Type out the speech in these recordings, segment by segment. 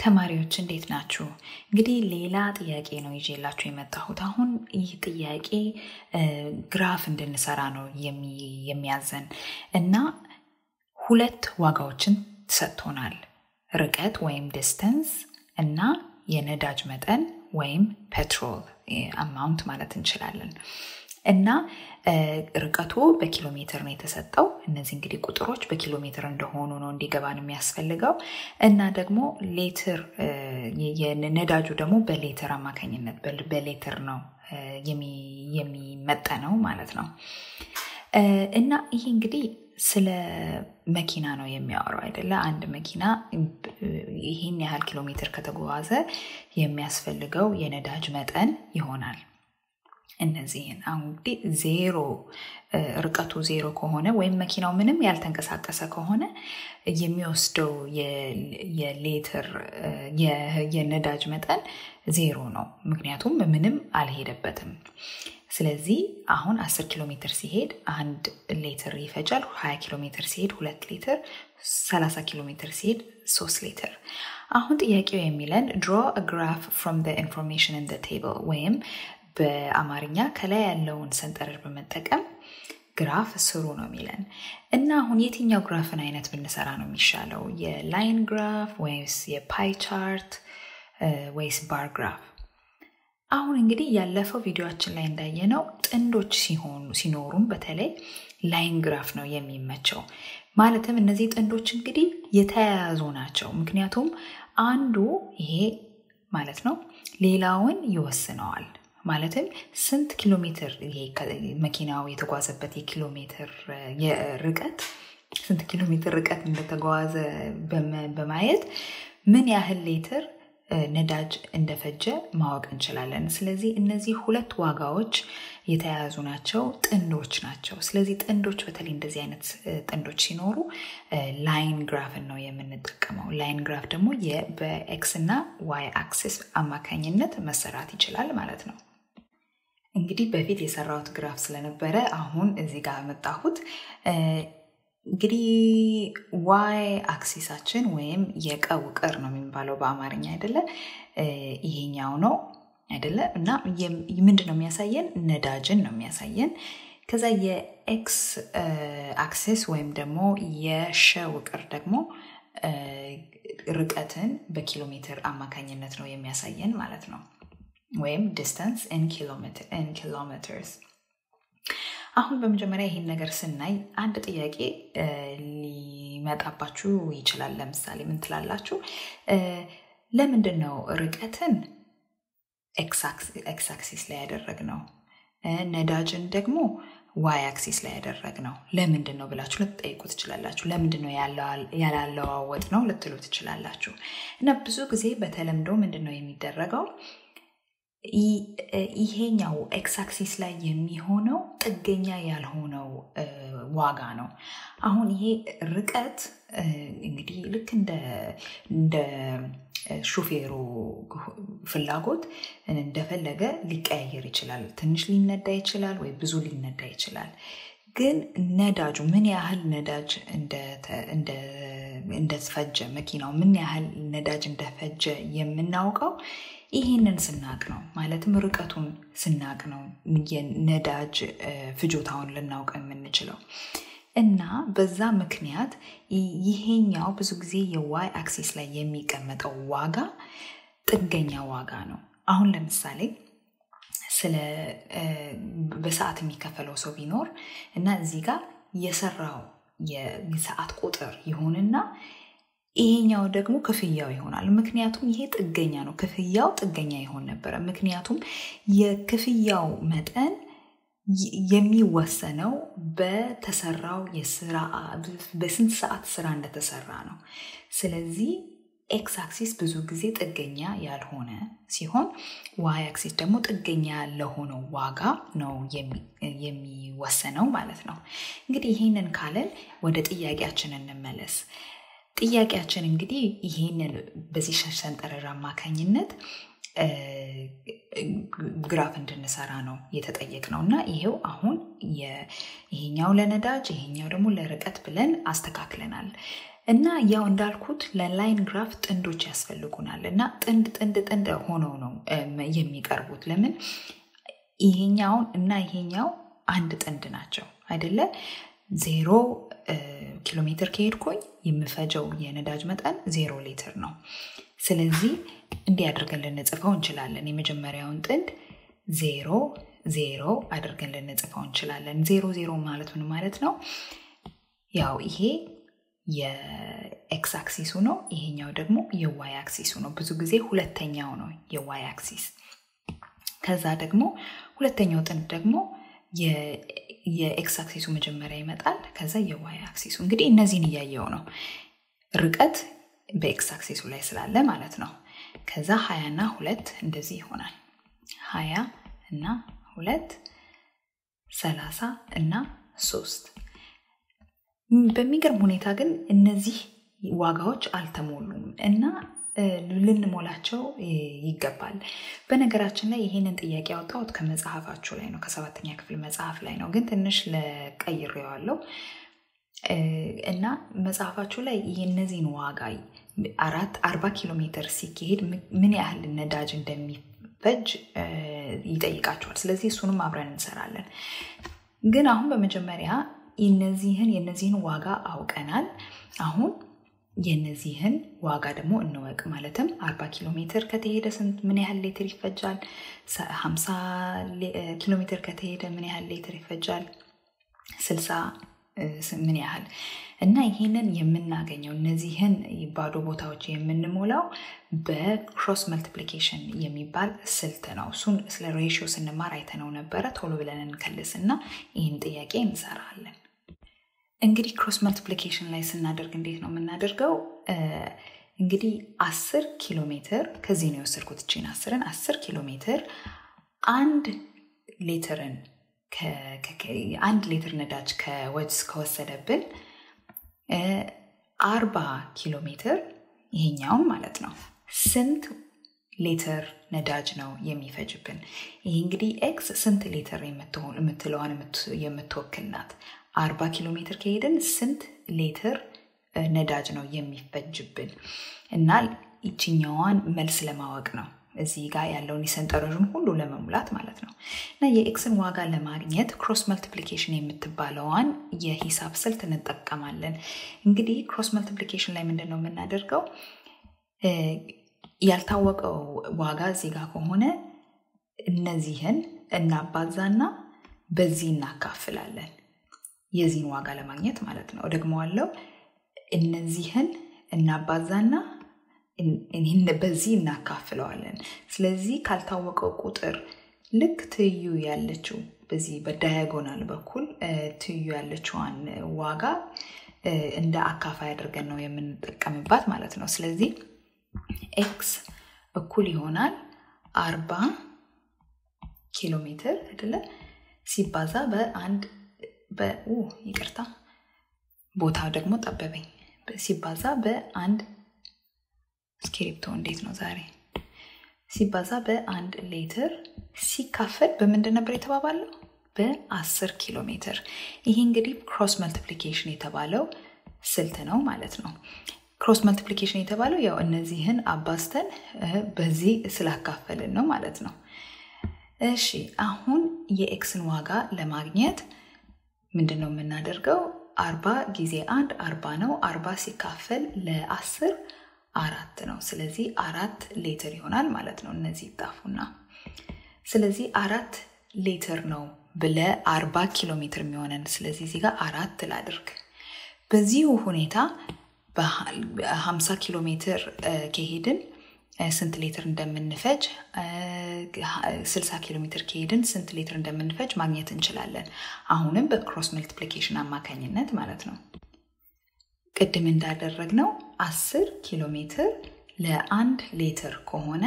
ተማሪዎች እንዴት ናችሁ? እንግዲህ ሌላ ጥያቄ ነው ይዤላችሁ የመጣሁት። አሁን ይህ ጥያቄ ግራፍ እንድንሰራ ነው የሚያዘን እና ሁለት ዋጋዎችን ሰጥቶናል። ርቀት ወይም ዲስተንስ እና የነዳጅ መጠን ወይም ፔትሮል አማውንት ማለት እንችላለን። እና ርቀቱ በኪሎ ሜትር ነው የተሰጠው። እነዚህ እንግዲህ ቁጥሮች በኪሎ ሜትር እንደሆኑ ነው እንዲገባን የሚያስፈልገው። እና ደግሞ ሌትር የነዳጁ ደግሞ በሌትር አማካኝነት በሌትር ነው የሚመጠነው ማለት ነው። እና ይሄ እንግዲህ ስለ መኪና ነው የሚያወራው አይደለ? አንድ መኪና ይህን ያህል ኪሎ ሜትር ከተጓዘ የሚያስፈልገው የነዳጅ መጠን ይሆናል። እነዚህን አሁን እንግዲህ ዜሮ ርቀቱ ዜሮ ከሆነ ወይም መኪናው ምንም ያልተንቀሳቀሰ ከሆነ የሚወስደው የሌትር የነዳጅ መጠን ዜሮ ነው። ምክንያቱም ምንም አልሄደበትም። ስለዚህ አሁን 10 ኪሎ ሜትር ሲሄድ አንድ ሌትር ይፈጃል። 20 ኪሎ ሜትር ሲሄድ ሁለት ሊትር፣ 30 ኪሎ ሜትር ሲሄድ ሶስት ሊትር። አሁን ጥያቄው የሚለን ድሮ ግራፍ ፍሮም ኢንፎርሜሽን ኢን ቴብል ወይም በአማርኛ ከላይ ያለውን ሰንጠረዥ በመጠቀም ግራፍ ስሩ ነው የሚለን እና አሁን የትኛው ግራፍን አይነት ብንሰራ ነው የሚሻለው? የላይን ግራፍ ወይስ የፓይ ቻርት ወይስ ባር ግራፍ? አሁን እንግዲህ ያለፈው ቪዲዮችን ላይ እንዳየነው ጥንዶች ሲሆኑ ሲኖሩም በተለይ ላይን ግራፍ ነው የሚመቸው። ማለትም እነዚህ ጥንዶች እንግዲህ የተያያዙ ናቸው። ምክንያቱም አንዱ ይሄ ማለት ነው ሌላውን ይወስነዋል። ማለትም ስንት ኪሎ ሜትር ይሄ መኪናው የተጓዘበት የኪሎ ሜትር ርቀት ስንት ኪሎ ሜትር ርቀት እንደተጓዘ በማየት ምን ያህል ሌትር ነዳጅ እንደፈጀ ማወቅ እንችላለን። ስለዚህ እነዚህ ሁለት ዋጋዎች የተያያዙ ናቸው፣ ጥንዶች ናቸው። ስለዚህ ጥንዶች በተለይ እንደዚህ አይነት ጥንዶች ሲኖሩ ላይን ግራፍን ነው የምንጠቀመው። ላይን ግራፍ ደግሞ በኤክስ እና ዋይ አክሲስ አማካኝነት መሰራት ይችላል ማለት ነው። እንግዲህ በፊት የሰራሁት ግራፍ ስለነበረ አሁን እዚህ ጋር መጣሁት። እንግዲህ ዋይ አክሲሳችን ወይም የቀው ቅር ነው የሚባለው በአማርኛ አይደለ? ይሄኛው ነው አይደለ? እና ምንድን ነው የሚያሳየን? ነዳጅን ነው የሚያሳየን። ከዛ የኤክስ አክሲስ ወይም ደግሞ የሸ ውቅር ደግሞ ርቀትን በኪሎ ሜትር አማካኝነት ነው የሚያሳየን ማለት ነው። ወይም ዲስተንስ ኢን ኪሎሜትርስ። አሁን በመጀመሪያ ይህን ነገር ስናይ አንድ ጥያቄ ሊመጣባችሁ ይችላል። ለምሳሌ ምን ትላላችሁ? ለምንድን ነው ርቀትን ኤክስ አክሲስ ላይ ያደረግነው ነዳጅን ደግሞ ዋይ አክሲስ ላይ ያደረግ ነው ለምንድን ነው ብላችሁ ልትጠይቁ ትችላላችሁ። ለምንድን ነው ያላለዋወጥ ነው ልትሉ ትችላላችሁ። እና ብዙ ጊዜ በተለምዶ ምንድን ነው የሚደረገው ይሄኛው ኤክስ አክሲስ ላይ የሚሆነው ጥገኛ ያልሆነው ዋጋ ነው። አሁን ይሄ ርቀት እንግዲህ ልክ እንደ ሹፌሩ ፍላጎት እንደፈለገ ሊቀያየር ይችላል። ትንሽ ሊነዳ ይችላል ወይ ብዙ ሊነዳ ይችላል። ግን ነዳጁ ምን ያህል ነዳጅ እንደፈጀ መኪናው ምን ያህል ነዳጅ እንደፈጀ የምናውቀው ይህንን ስናቅ ነው። ማለትም ርቀቱን ስናቅ ነው የነዳጅ ፍጆታውን ልናውቅ የምንችለው። እና በዛ ምክንያት ይሄኛው ብዙ ጊዜ የዋይ አክሲስ ላይ የሚቀመጠው ዋጋ ጥገኛ ዋጋ ነው። አሁን ለምሳሌ ስለ በሰዓት የሚከፈለው ሰው ቢኖር እና እዚህ ጋር የሰራው የሰዓት ቁጥር ይሁንና ይሄኛው ደግሞ ክፍያው ይሆናል። ምክንያቱም ይሄ ጥገኛ ነው። ክፍያው ጥገኛ ይሆን ነበረ። ምክንያቱም የክፍያው መጠን የሚወሰነው በተሰራው የስራ በስንት ሰዓት ስራ እንደተሰራ ነው። ስለዚህ ኤክስ አክሲስ ብዙ ጊዜ ጥገኛ ያልሆነ ሲሆን ዋይ አክሲስ ደግሞ ጥገኛ ለሆነው ዋጋ ነው የሚወሰነው ማለት ነው። እንግዲህ ይህንን ካለን ወደ ጥያቄያችን እንመለስ። ጥያቄያችን እንግዲህ ይህንን በዚህ ሰንጠረዥ አማካኝነት ግራፍ እንድንሰራ ነው የተጠየቅ ነው እና ይሄው አሁን ይሄኛው ለነዳጅ ይሄኛው ደግሞ ለርቀት ብለን አስተካክለናል። እና ያው እንዳልኩት ለላይን ግራፍ ጥንዶች ያስፈልጉናል እና ጥንድ ጥንድ ጥንድ ሆነው ነው የሚቀርቡት። ለምን ይሄኛውን እና ይሄኛው አንድ ጥንድ ናቸው አይደለ? ዜሮ ኪሎ ሜትር ከሄድኩኝ የምፈጀው የነዳጅ መጠን ዜሮ ሊትር ነው። ስለዚህ እንዲህ አድርገን ልንጽፈው እንችላለን። የመጀመሪያውን ጥንድ ዜሮ ዜሮ አድርገን ልንጽፈው እንችላለን። ዜሮ ዜሮ ማለት ምን ማለት ነው? ያው ይሄ የኤክስ አክሲሱ ነው። ይሄኛው ደግሞ የዋይ አክሲሱ ነው። ብዙ ጊዜ ሁለተኛው ነው የዋይ አክሲስ። ከዛ ደግሞ ሁለተኛው ጥንድ ደግሞ የኤክስ አክሲሱ መጀመሪያ ይመጣል። ከዛ የዋይ አክሲሱ እንግዲህ እነዚህን እያየው ነው ርቀት በኤክስ አክሲሱ ላይ ስላለ ማለት ነው። ከዛ ሀያ እና ሁለት እንደዚህ ይሆናል። ሀያ እና ሁለት ሰላሳ እና ሶስት በሚገርም ሁኔታ ግን እነዚህ ዋጋዎች አልተሞሉም እና ልንሞላቸው ይገባል። በነገራችን ላይ ይህንን ጥያቄ ያወጣሁት ከመጽሐፋችሁ ላይ ነው፣ ከሰባተኛ ክፍል መጽሐፍ ላይ ነው። ግን ትንሽ ለቀይሬዋለሁ እና መጽሐፋችሁ ላይ እነዚህን ዋጋ አራት አርባ ኪሎ ሜትር ሲካሄድ ምን ያህል ነዳጅ እንደሚፈጅ ይጠይቃቸዋል። ስለዚህ እሱንም አብረን እንሰራለን። ግን አሁን በመጀመሪያ እነዚህን የነዚህን ዋጋ አውቀናል። አሁን የነዚህን ዋጋ ደግሞ እንወቅ። ማለትም አርባ ኪሎ ሜትር ከተሄደ ስንት ምን ያህል ሌትር ይፈጃል? ሀምሳ ኪሎ ሜትር ከተሄደ ምን ያህል ሌትር ይፈጃል? ስልሳ ምን ያህል እና ይህንን የምናገኘው እነዚህን ባዶ ቦታዎች የምንሞላው በክሮስ መልቲፕሊኬሽን የሚባል ስልት ነው። እሱን ስለ ሬሽዮ ስንማር አይተነው ነበረ። ቶሎ ብለን እንከልስ እና ይህን ጥያቄ እንሰራለን። እንግዲህ ክሮስ መልቲፕሊኬሽን ላይ ስናደርግ እንዴት ነው የምናደርገው? እንግዲህ አስር ኪሎ ሜትር ከዚህ ነው የወሰድኩት እችን አስርን አስር ኪሎ ሜትር አንድ ሌትርን አንድ ሌትር ነዳጅ ከወጅስ ከወሰደብን አርባ ኪሎ ሜትር ይሄኛውን ማለት ነው ስንት ሌትር ነዳጅ ነው የሚፈጅብን? ይህ እንግዲህ ኤክስ ስንት ሌትር የምትለዋን የምትወክል ናት። አርባ ኪሎ ሜትር ከሄድን ስንት ሌትር ነዳጅ ነው የሚፈጅብን እና ይችኛዋን መልስ ለማወቅ ነው እዚህ ጋር ያለውን የሰንጠረዡን ሁሉ ለመሙላት ማለት ነው። እና የኤክስን ዋጋ ለማግኘት ክሮስ መልቲፕሊኬሽን የምትባለዋን የሂሳብ ስልት እንጠቀማለን። እንግዲህ ክሮስ መልቲፕሊኬሽን ላይ ምንድን ነው የምናደርገው? ያልታወቀው ዋጋ እዚህ ጋር ከሆነ እነዚህን እናባዛና በዚህ እናካፍላለን። የዚህን ዋጋ ለማግኘት ማለት ነው። ደግመዋለው። እነዚህን እናባዛና በዚህ እናካፍለዋለን። ስለዚህ ካልታወቀው ቁጥር ልክ ትይዩ ያለችው በዚህ በዳያጎናል በኩል ትይዩ ያለችዋን ዋጋ እንደ አካፋይ አድርገን ነው የምንጠቀምባት ማለት ነው። ስለዚህ ኤክስ እኩል ይሆናል አርባ ኪሎ ሜትር አይደለ ሲባዛ በአንድ ይቅርታ ቦታው ደግሞ ጠበበኝ ሲባዛ በአንድ እስክሪፕቶ እንዴት ነው ዛሬ ሲባዛ በአንድ ሌትር ሲካፈል በምንድን ነበር የተባባለው? በአስር ኪሎ ሜትር። ይሄ እንግዲህ ክሮስ መልቲፕሊኬሽን የተባለው ስልት ነው ማለት ነው። ክሮስ መልቲፕሊኬሽን የተባለው ያው እነዚህን አባዝተን በዚህ ስላካፈልን ነው ማለት ነው። እሺ አሁን የኤክስን ዋጋ ለማግኘት ምንድን ነው የምናደርገው? አርባ ጊዜ አንድ አርባ ነው። አርባ ሲካፈል ለአስር አራት ነው። ስለዚህ አራት ሌትር ይሆናል ማለት ነው። እነዚህ ይጣፉና ስለዚህ አራት ሌትር ነው ብለ አርባ ኪሎ ሜትር የሚሆነን ስለዚህ እዚህ ጋር አራት ላድርግ። በዚሁ ሁኔታ በሀምሳ ኪሎ ሜትር ከሄድን ስንት ሌትር እንደምንፈጅ፣ ስልሳ ኪሎ ሜትር ከሄድን ስንት ሌትር እንደምንፈጅ ማግኘት እንችላለን። አሁንም በክሮስ መልቲፕሊኬሽን አማካኝነት ማለት ነው። ቅድም እንዳደረግነው አስር ኪሎ ሜትር ለአንድ ሌትር ከሆነ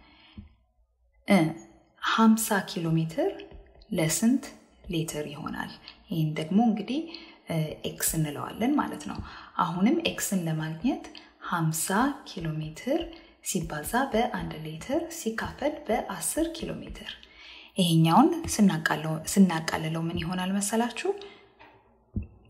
ሀምሳ ኪሎ ሜትር ለስንት ሌትር ይሆናል? ይህን ደግሞ እንግዲህ ኤክስ እንለዋለን ማለት ነው። አሁንም ኤክስን ለማግኘት ሀምሳ ኪሎ ሜትር ሲባዛ በአንድ ሌትር ሲካፈል በአስር ኪሎ ሜትር ይሄኛውን ስናቃልለው ምን ይሆናል መሰላችሁ?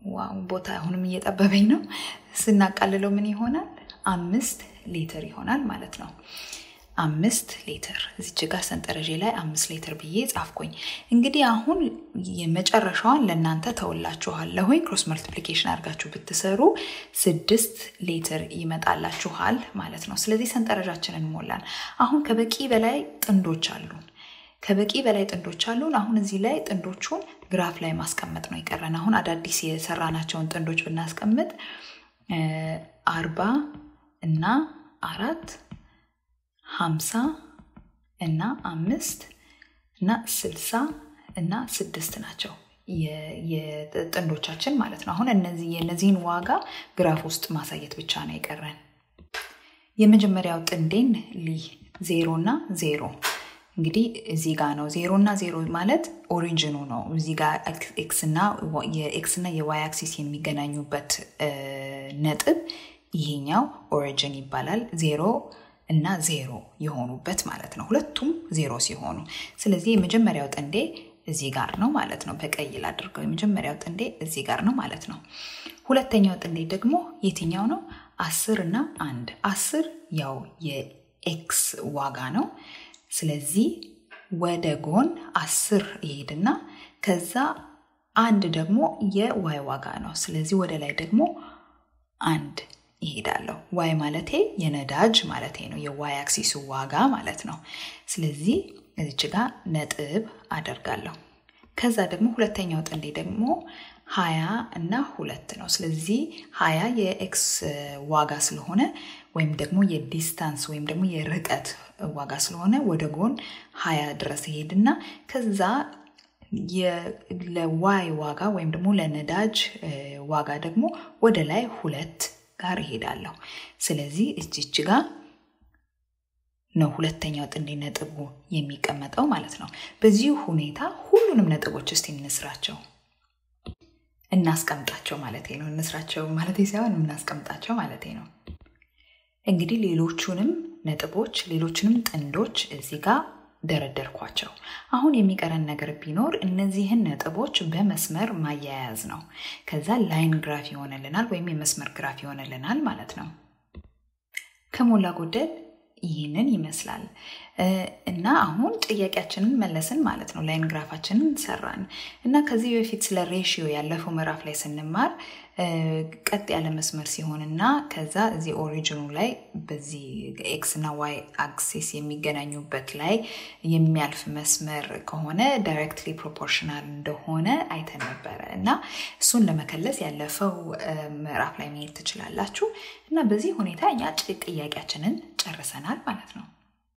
ቦታ አሁንም እየጠበበኝ ነው። ስናቃልለው ምን ይሆናል? አምስት ሊትር ይሆናል ማለት ነው። አምስት ሊትር እዚች ጋር ሰንጠረዥ ላይ አምስት ሊትር ብዬ ጻፍኩኝ። እንግዲህ አሁን የመጨረሻዋን ለእናንተ ተውላችኋለሁኝ። ክሮስ መልቲፕሊኬሽን አድርጋችሁ ብትሰሩ ስድስት ሊትር ይመጣላችኋል ማለት ነው። ስለዚህ ሰንጠረዣችንን ሞላን። አሁን ከበቂ በላይ ጥንዶች አሉን። ከበቂ በላይ ጥንዶች አሉን። አሁን እዚህ ላይ ጥንዶቹን ግራፍ ላይ ማስቀመጥ ነው የቀረን። አሁን አዳዲስ የሰራናቸውን ጥንዶች ብናስቀምጥ አርባ እና አራት ሀምሳ እና አምስት እና ስልሳ እና ስድስት ናቸው የጥንዶቻችን ማለት ነው። አሁን እነዚህ የእነዚህን ዋጋ ግራፍ ውስጥ ማሳየት ብቻ ነው የቀረን። የመጀመሪያው ጥንዴን ሊ ዜሮ እና ዜሮ እንግዲህ እዚህ ጋር ነው ዜሮ እና ዜሮ ማለት ኦሪጂኑ ነው። እዚህ ጋር የኤክስ እና የዋይ አክሲስ የሚገናኙበት ነጥብ ይሄኛው ኦሪጂን ይባላል። ዜሮ እና ዜሮ የሆኑበት ማለት ነው። ሁለቱም ዜሮ ሲሆኑ፣ ስለዚህ የመጀመሪያው ጥንዴ እዚህ ጋር ነው ማለት ነው። በቀይ ላድርገው። የመጀመሪያው ጥንዴ እዚህ ጋር ነው ማለት ነው። ሁለተኛው ጥንዴ ደግሞ የትኛው ነው? አስር እና አንድ። አስር ያው የኤክስ ዋጋ ነው። ስለዚህ ወደ ጎን አስር ይሄድና ከዛ አንድ ደግሞ የዋይ ዋጋ ነው። ስለዚህ ወደ ላይ ደግሞ አንድ ይሄዳለሁ። ዋይ ማለቴ የነዳጅ ማለቴ ነው። የዋይ አክሲሱ ዋጋ ማለት ነው። ስለዚህ እዚች ጋር ነጥብ አደርጋለሁ። ከዛ ደግሞ ሁለተኛው ጥንዴ ደግሞ ሀያ እና ሁለት ነው። ስለዚህ ሀያ የኤክስ ዋጋ ስለሆነ ወይም ደግሞ የዲስታንስ ወይም ደግሞ የርቀት ዋጋ ስለሆነ ወደ ጎን ሀያ ድረስ ይሄድና ከዛ ለዋይ ዋጋ ወይም ደግሞ ለነዳጅ ዋጋ ደግሞ ወደ ላይ ሁለት ጋር ይሄዳለሁ። ስለዚህ እጅች ጋር ነው ሁለተኛው ጥንዴ ነጥቡ የሚቀመጠው ማለት ነው። በዚህ ሁኔታ ሁሉንም ነጥቦች እስቲ እንስራቸው፣ እናስቀምጣቸው ማለት ነው። እንስራቸው ማለት ሳይሆን እናስቀምጣቸው ማለት ነው። እንግዲህ ሌሎቹንም ነጥቦች ሌሎችንም ጥንዶች እዚህ ጋር ደረደርኳቸው። አሁን የሚቀረን ነገር ቢኖር እነዚህን ነጥቦች በመስመር ማያያዝ ነው። ከዛ ላይን ግራፍ ይሆንልናል ወይም የመስመር ግራፍ ይሆንልናል ማለት ነው። ከሞላ ጎደል ይህንን ይመስላል እና አሁን ጥያቄያችንን መለስን ማለት ነው። ላይን ግራፋችንን ሰራን እና ከዚህ በፊት ስለ ሬሽዮ ያለፈው ምዕራፍ ላይ ስንማር ቀጥ ያለ መስመር ሲሆን እና ከዛ እዚህ ኦሪጂኑ ላይ በዚህ ኤክስ እና ዋይ አክሲስ የሚገናኙበት ላይ የሚያልፍ መስመር ከሆነ ዳይሬክትሊ ፕሮፖርሽናል እንደሆነ አይተን ነበረ እና እሱን ለመከለስ ያለፈው ምዕራፍ ላይ መሄድ ትችላላችሁ እና በዚህ ሁኔታ እኛ ጥያቄያችንን ጨርሰናል ማለት ነው።